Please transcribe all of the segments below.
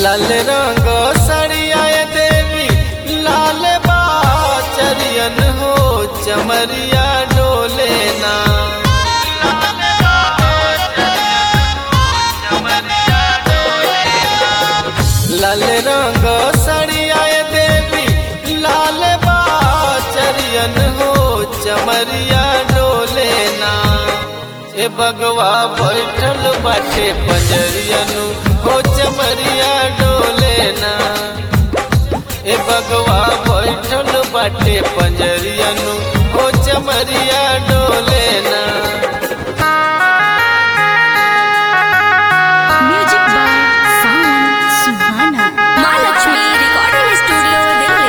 लाल रंग सड़िया देवी लाल बाचरियन हो चमरिया डोले ना लाल रंग सड़िया देवी लाल बाचरियन हो चमरिया डोले ना ए बगवा बैठल बाटे पंजरियनु हो चमरिया डोले ना ए बगवा बैठल बाटे पंजरियनु हो चमरिया डोले ना music by Sawan Suhana Mahalaxmi recording studio Delhi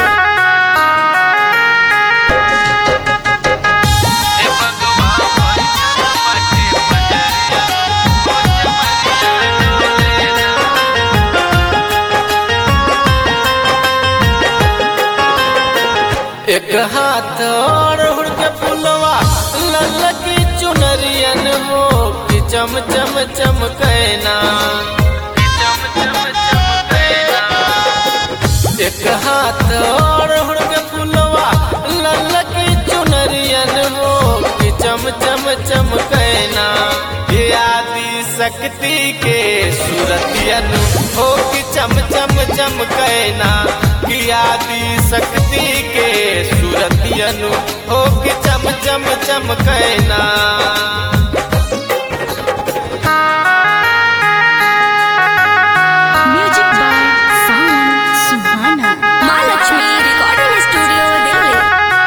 ए बगवा बैठल बाटे पंजरियनु हो चमरिया डोले ना एक हाथ और हुड़ के फुलवा ललकी चुनरियन हो कि चम चम चमकैना एक हाथ और हुड़ के फुलवा ललकी चुनरियन हो कि चम चम चमकैना ये आदि शक्ति के सूरतियन हो कि चम चम चमकैना कि आदि शक्ति के सूरतियन हो कि चम चम चमकैना music by Sawan Suhana Mahalaxmi recording studio Delhi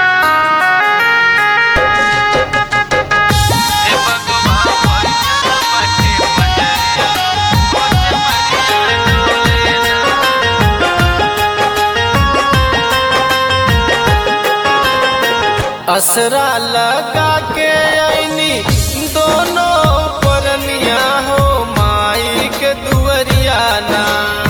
असरा लगा के आईनी दोनों परनिया हो माई के दुअरिया ना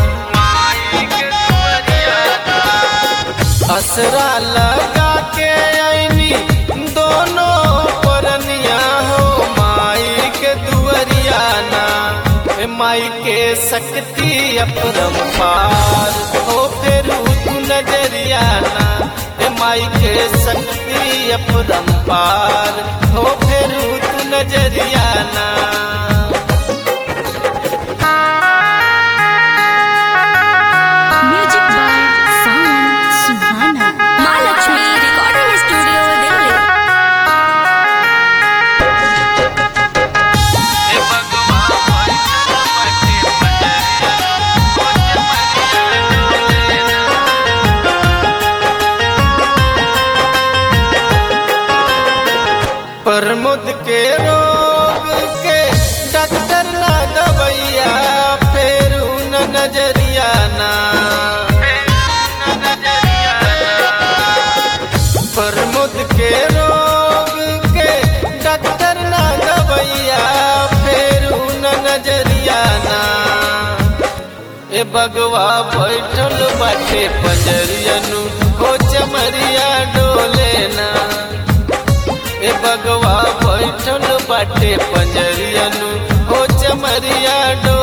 असरा लगा के आईनी दोनों परनिया हो माई के दुअरिया ना ए माई के शक्ति अपरंपार हो फिर तू नजरिया ना ए माई के शक्ति अपरंपार हो फिर तू नजरिया ना music by Sawan Suhana Mahalaxmi recording studio Delhi प्रमुद के रोग के डॉक्टर ना दवैया फेर न नजरिया ना प्रमुद के रोग के डॉक्टर ना दवैया फेर न नजरिया ना ए बगवा बैठल बाटे पंजरियनु हो चमरिया डोले ना ए बगवा बैठल बाटे पंजरियनु हो चमरिया डो